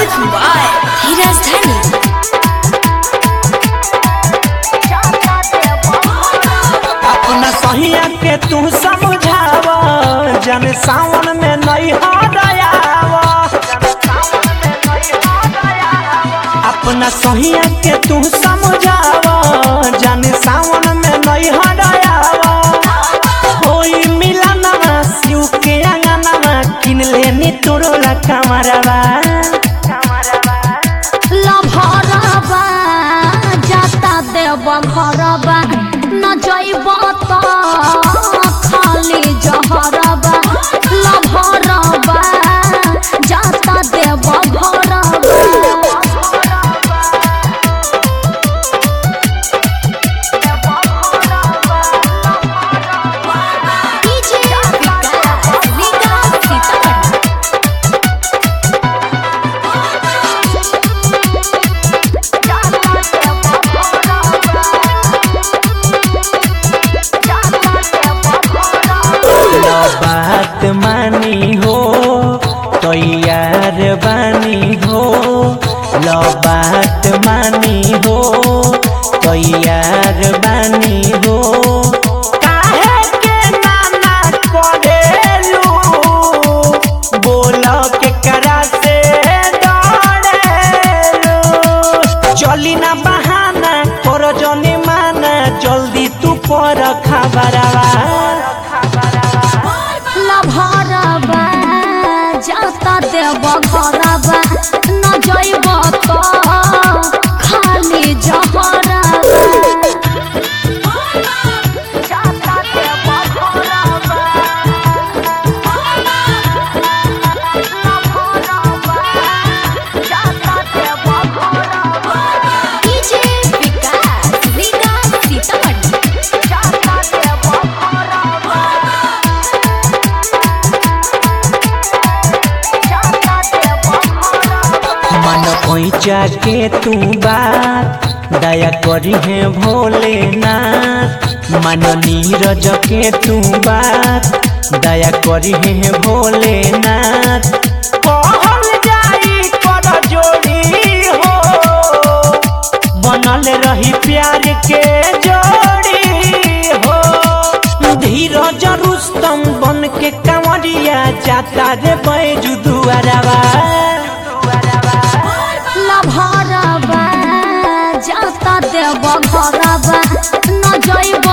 Music by Hiraz Dhani. अपना सहिया के तू समझाव जन सावन में नहीं हरायाव अपना सहिया के तू समझाव जन सावन में नहीं हरायाव होई मिलनवा शिव के अंगनवा किन लेनी तोरोला कमरवा लभरबा जाता देव घरबा न जइब त खाली जहरबा लभरबा जाता देव घरबा DJ Vikas, Vikas Sitamarhi. लो बात मानी हो तैयार बानी हो लो बात मानी हो तैयार बानी हो काहे के नाना करेलू बोल के करा से डरेलू चली ना बहाना कर जने माना जल्दी तू पर खबरवा लभरबा जाता देव घरबा न जइब त खाली जहरबा DJ Vikas, Vikas Sitamarhi. मन पैचा के तू बात दया करी है भोलेनाथ मन नीरज के तू बात दया करी है भोलेनाथ कहल जाई कर जोड़ी हो बनल रही प्यार के जोड़ी हो धीरज रुस्तम बन के कंवरिया जाता रे बैजू दुआरवा लभरबा जाता देव घरबा न जइब